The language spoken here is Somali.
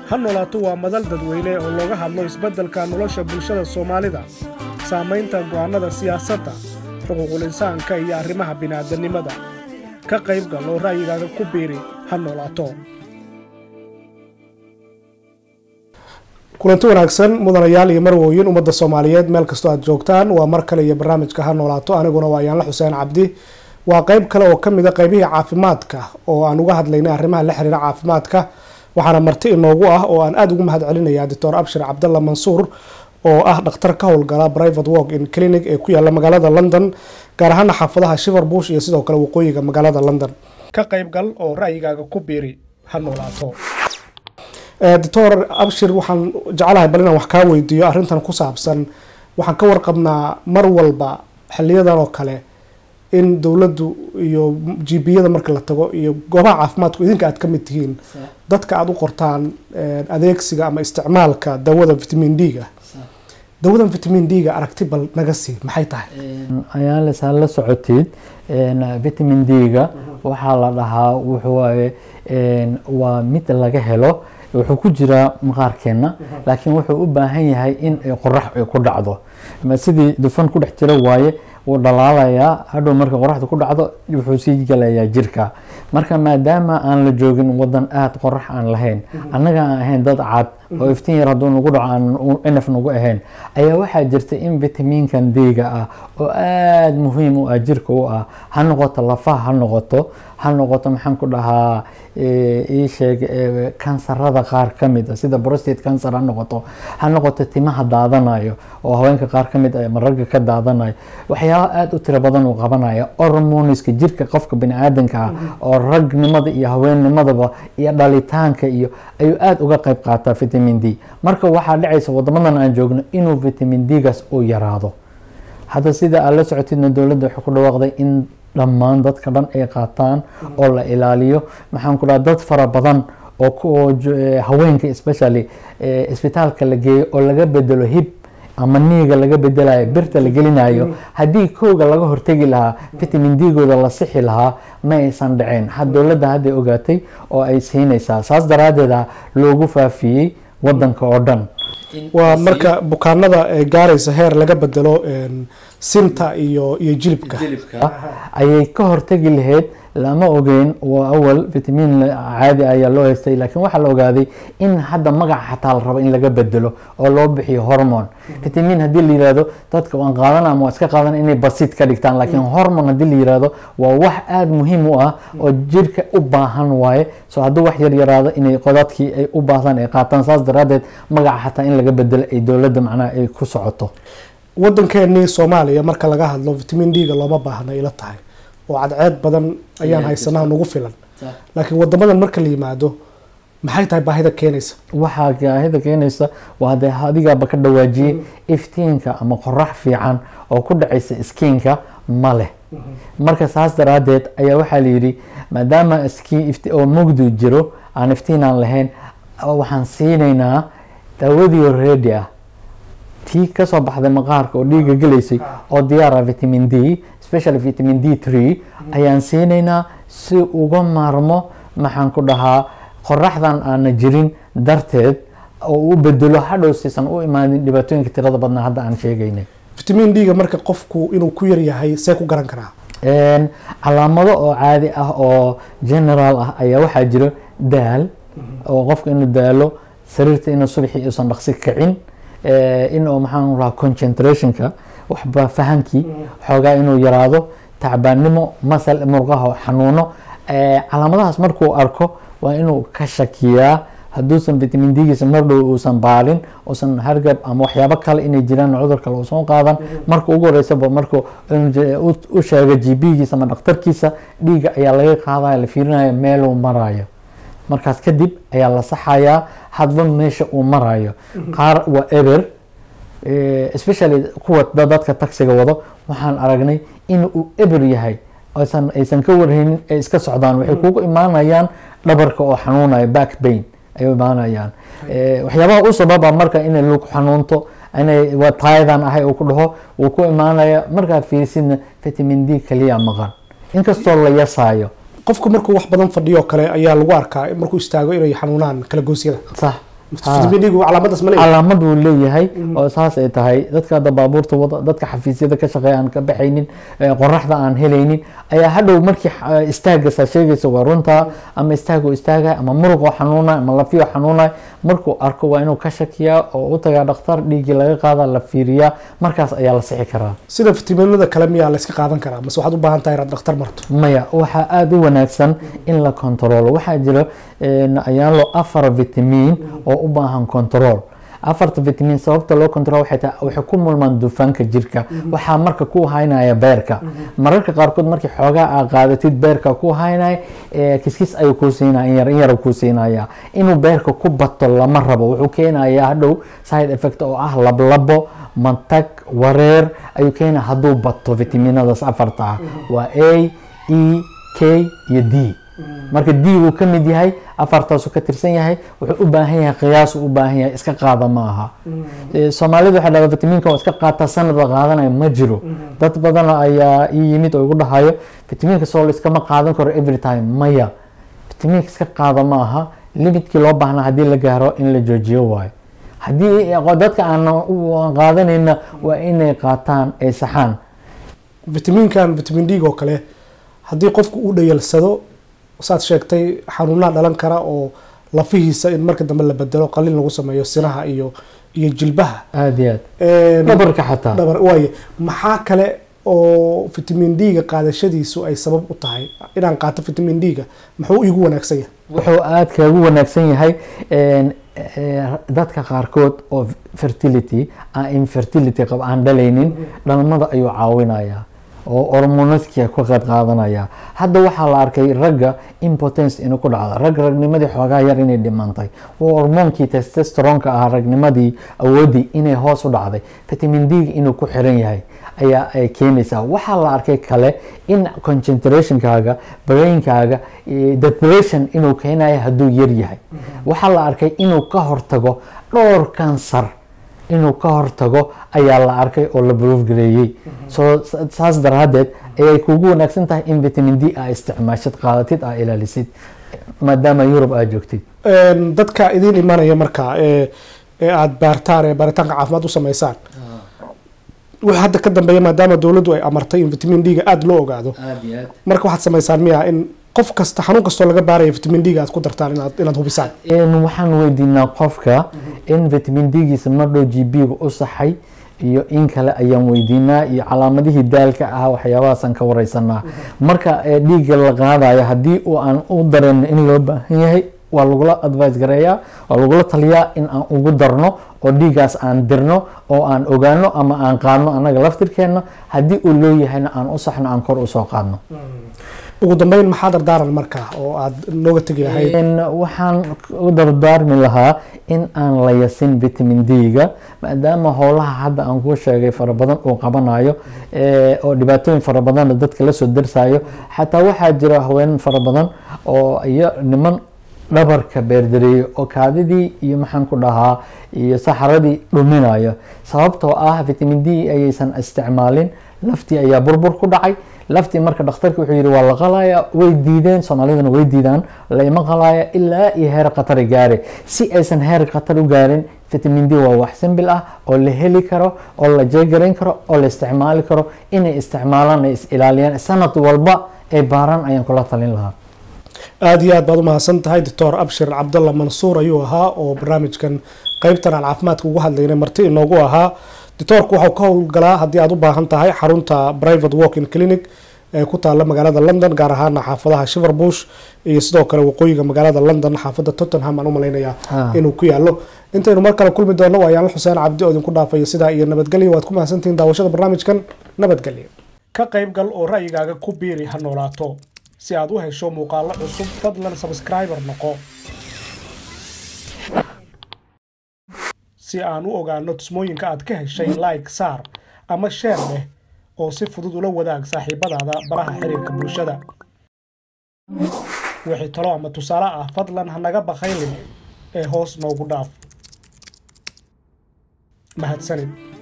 ha noolaato waa madal dadweyne oo looga hadlo isbeddelka nolosha bulshada soomaalida saamaynta go'aannada siyaasadda xuquuqul insaanka iyo arrimaha bini'aadannimada ka qayb gal oo ra'yigaaga ku biiri ha noolaato kulanti wanaagsan mudanayaal iyo marwooyin ummadda soomaaliyeed meel kastoo aad joogtaan waa mar kale iyo barnaamijka ha noolaato aniguna waa yaanla xuseen cabdi waa qeyb kale oo ka mida qeybihii caafimaadka oo aan uga hadlaynay arrimaha la xiriira caafimaadka waxaana marti inoogu ah oo aan aada ugu mahad celinaya doctor abshir cabdalla mansuur oo ah dhakhtar ka howlgala private work in clinic ee ku yaala magaalada london gaar ahaana xaafadaha shiver bush iyo sidoo kale waqooyiga magaalada london ka qayb gal oo ra'yigaaga ku biiri ha noolaato doctor abshir waxaan jeclahay bal inaan wax kaa weydiiyo arrintan ku saabsan waxaan ka warqabnaa mar walba xiliyadan oo kale in dowladdu iyo gbiyada marka la tago iyo goobaha caafimaadku idinka aad ka mid tihiin dadka aada u qortaan adeegsiga ama isticmaalka dawada vitamin d-ga dawadan vitamin d-ga aragti bal naga sii maxay tahay ayaales ha la socotid vitamin d-ga waxaa la dhahaa wuxuuwaye waa mid laga helo wuxuu ku jiraa maqaarkeena laakiin wuxuu u baahan yahay in qorax ay ku dhacdo sidii dufan ku dhex jira waaye wuu dhalaalayaa hadhow marka qoraxda ku dhacdo wuxuu sii galayaa jirka marka maadaama aan la joogin wadan aada qorax aan lahayn annaga aan ahayn dad cad oo iftiin yar hadduu nagu dhaco aan nf nagu ahayn ayaa waxaa jirta in vitamiinkan d-ga ah oo aada muhiim u ah jirka u ah ha noqoto lafaha ha noqoto ha noqoto maxaan ku dhahaa ii sheeg kansarada qaar ka mid a sida prostate cancer ha noqoto ha noqoto timaha daadanayo oo haweenka qaar ka mid a ama ragga ka daadanayo waxyaaba aada u tiro badan uu qabanaya hormoniska jirka qofka bani-aadanka ah oo ragnimada iyo haweennimadaba iyo dhalitaanka iyo ayuu aada uga qayb qaataa vitamin d marka waxaa dhacaysa wadamadan aan joogno inuu vitamin d-gaas uu yaraado hadda sida aad la socotidna dowladda waxay ku dhawaaqday in dhammaan dadka dhan ay qaataan oo la ilaaliyo maxaan ku dhaha dad fara badan oo haweenka especially isbitaalka la geeyo oo laga bedelo hib ama niiga laga bedelayo birta la gelinayo haddii kooga laga hortegi lahaa vitamin d-gooda la sixi lahaa ma aysan dhaceen had dowladda hadday ogaatay oo ay siinaysaa saas daraadeeda loogu faafiyey wadanka oo dhan waa marka bukaanada ay gaaraysa heer laga bedelo sinta iyo iyo jilibka ayay ka hortegi lahayd lama ogeyn waa awal vitamin caadi ayaa loo haystay laakiin waxaa la ogaaday in hadda magaca xataa la rabo in laga bedelo oo loo bixiyo hormone vitamin haddii la yirahdo dadka waan qaadana ama waa iska qaadana inay basid ka dhigtaan laakiin hormone haddii la yirahdo waa wax aada muhiim u ah oo jirka u baahan waaye so hadduu wax yar yaraado inay qodadkii ay u baahdaan ay qaataan saas daraadeed magaca xataa in laga bedelo ay dowladda macnaha ay ku socoto wadankeenii soomaaliya marka laga hadlo vitamin d-ga looma baahna ila tahay oo cadceed badan ayaan haysanaha nagu filan laakiin wadamadan marka la yimaado maxay tahay baahida keenaysa waxaa baahida keenaysa waa dee adigaaba ka dhawaajiyey iftiinka ama qorax fiican oo ku dhacaysa skiinka ma leh marka saas daraadeed ayaa waxaa layidhi maadaama oo mugdi jiro aan iftiin aan lahayn waxaan siinaynaa dawadii ready ah tii kasoo baxday maqaarka oo dhiiga gelaysay oo diyaara vitamin d specially vitamin d three ayaan siinaynaa si uga maarmo maxaan ku dhahaa qoraxdan aana jirin darteed oo u bedelo hadhow siisan u imaanin dhibaatooyinka tirada badnaa hadda aan sheegaynay vitamin d-ga marka qofku inuu ku yar yahay see ku garan karaa calaamado oo caadi ah oo general ah ayaa waxaa jiro daal oo qofka inuu daalo sariirta inuu subaxii uusan dhaqsi kicin inuu maxaan rahaa concentrationka waxba fahankii xoogaa inuu yaraado tacbaannimo masal murqaha xanuuno calaamadahaas markuu arko waa inuu ka shakiyaa hadduusan vitamin d-giisa mar dhow uusan baalin uusan hargab ama waxyaabo kale inay jiraan cudur kale uusan qaadan marka ugu horeysaba markuu u sheega g b-giisa ama dhakhtarkiisa dhiiga ayaa laga qaadaya la fiirinaya meeluu marayo markaas kadib ayaa la saxayaa hadba meesha uu marayo qaar waa eber especially kuwa dadka taxiga wado waxaan aragnay in uu eber yahay aysan aysan ka warhaynin ay iska socdaan waxay kugu imaanayaan dhabarka oo xanuunaya back pain ay imaanayaan waxyaabaha u sababa marka inay lug xanuunto inay waa taayadan ahay uu ku dhaho wuu ku imaanaya markaa fiirsidna vitamin d kaliya maqan inkastoo la yasaayo qofku markuu wax badan fadhiyo kale ayaa lagu arkaa markuu istaago inay xanuunaan kala goosyada sax vitamin d-gu calaamadaas ma leeyahay calaamad uu leeyahay oo saas ay tahay dadka hadda baabuurta wada dadka xafiisyada ka shaqeeya aan ka baxaynin ee qoraxda aan helaynin ayaa hadhow markii eh, istaagasa sheegaysa waa runta ama istaagoo istaagay ama muruqoo xanuunay ama lafiyo xanuunay markuu arko waa inuu ka shakiyaa oo u tagaa dhakhtar dhiiggii laga qaada la fiiriyaa markaas ayaa la sixi karaa sida fitaminada kale miyaa layska qaadan karaa mase waxaad u baahan tahay inaad dhakhtar marto maya waxaa aada u wanaagsan in la kontaroolo waxaa jira een, ayaalo afar vitamin oo u baahan control afarta vitamin sababta loo control waxay tahay waxay ku mulmaan dufanka jirka waxaa marka ku haynaya beerka mararka qaarkood markii xoogaa aa qaadatid beerka ku haynaya ee, kiskis ayuu kuu siinaya in yar in yar kuu siinaya inuu beerka ku bato lama rabo wuxuu keenayaa hadhow side effect oo ah lablabo mantag wareer ayuu keenaya hadduu bato vitaminadaas afarta ah waa a e k iyo d marka d uu ka mid yahay afartaasuu ka tirsan yahay wuxuu u baahan yahay qiyaasuu u baahan yahay iska qaada ma aha Eh, soomaalidu waxay dhahdaa vitaminka waa iska qaata sanadba qaadanaya ma jiro dad badan ayaa ii yimid oo igu dhahayo vitaminka soo la iskama qaadan karo every time maya vitaminka iska qaada ma aha limitkii loo baahnaa haddii la gaaro in la joojiyo waayo haddii dadka aan qaadanayna waa inay qaataan ay saxaan vitaminkan vitamin d oo kale haddii qofku uu dhayalsado saad sheegtay xanuunaa dhalan kara oo lafihiisa in marka dambe la bedelo qalin lagu sameeyo sinaha iyo iyo jilbaha aada iyo aad Een, dhabarka xataa dhabar waaye maxaa kale oo vitamin d-ga qaadashadiisu ay sabab u tahay inaan qaato vitamin d-ga muxuu igu wanaagsan yahay wuxuu aad kagu wanaagsan yahay een, ee, dadka qaarkood oo fertility aan infertility qab aan dhalaynin dhalmada ayuu caawinayaa oo hormonaska ka qayb qaadanaya hadda waxaa la arkay ragga impotence inuu ku dhacdo rag ragnimadii xoogaa yar inay dhimantay oo hormoonkii testosteronka ahaa ragnimadii awoodii inay hoos u dhacday vitamin d inuu ku xiran yahay ayaa ay keenaysaa waxaa la arkay kale in concentrationkaaga brainkaaga eh, depression inuu keenayo hadduu yar yahay waxaa la arkay inuu ka hortago dhowr kansar inuu ka hortago ayaa la arkay oo la broofgareeyey so saas daraadeed ayay kugu wanaagsan tahay in vitamin d aa isticmaashid qaadatid aa ilaalisid maadaama yurub aa joogtid Een, dadka idiin imanaya marka ee ee aada baartaan ee baaritaanka caafimaad u sameysaan wixii hadda ka dambeeya maadaama dowladdu ay amartay in vitamin d-ga aada loo ogaado marka waxaad sameysaan miya in qof kasta xanuun kastoo laga baaraya vitamin d-ga aad ku dartaan inaad inaad hubisaan Een, waxaan weydiinaa qofka in vitamin d-giisa mardhow g b-ga u saxay iyo in kale ayaan weydiinaa iyo calaamadihii daalka ah waxyaabahaasaan ka wareysanaa marka ee, dhiigga la qaadayo haddii uu aan u dareen in loo baahan yahay waa lagula advice gareeyaa waa lagula taliyaa in aan ugu darno oo dhiiggaas aan dirno oo aan ogaano ama aan qaadno annaga laftirkeenna haddii uu loo yahayna aan u saxno aan kor usoo qaadno ugu dambeyn maxaa dardaaran marka oo aad nooga tegi lahayd Een, waxaan u dardaarmi lahaa in aan la yasin vitamin d-ga maadaama howlaha hadda aan kuu sheegay fara badan uu qabanayo ee, oo dhibaatooyin fara badanna dadka lasoo darsayo xataa waxaa jira haween fara badan oo iyo niman dhabarka beerdareeyo oo kaadidii iyo maxaan ku dhahaa iyo saxaradii dhuminayo sababtoo ah vitamin d ayaysan isticmaalin laftii ayaa burbur ku dhacay laftii marka dhakhtarki wuxuu yihi waa la qalaya way diideen soomaalidana way diidaan laima qalaya ilaa iyo heer khatari gaare si aysan heer khatar u gaarin vitamin d waa wax simbil ah oo la heli karo oo la jeegarayn karo oo la isticmaali karo inay isticmaalaan ay is ilaaliyaan sanad walba ay baaraan ayaan kula talin lahaa aada iyo aad baad umahadsan tahay doctor abshir cabdalla mansuur ayuu ahaa oo barnaamijkan qeybtan aan caafimaadka ugu hadlaynay marti inoogu ahaa doctoorku waxau ka howlgalaa haddii aad u baahan tahay xarunta private walking clinic ee ku taala magaalada london gaar ahaana xaafadaha shiverbush iyo sidoo kale waqooyiga magaalada london xaafada tottenham aan u malaynayaa Ah. inuu ku yaalo intaynu mar kale kulmi doono waa yaanla xuseen cabdi oo idinku dhaafaya sidaa iyo nabadgelyo waad ku mahadsantihiin daawashada barnaamijkan nabadgelyo ka qayb gal oo ra'yigaaga ku biiri ha noolaato si aad u hesho muuqaalo cusub fadlan subscriber noqo si aan u ogaano tusmooyinka aad ka heshay like saar ama sheer leh oo si fudud ula wadaag saaxiibadaada baraha xiriirka bulshada wixii talo ama tusaale ah fadlan ha naga bakhaylin ee hoos noogu dhaaf mahadsanid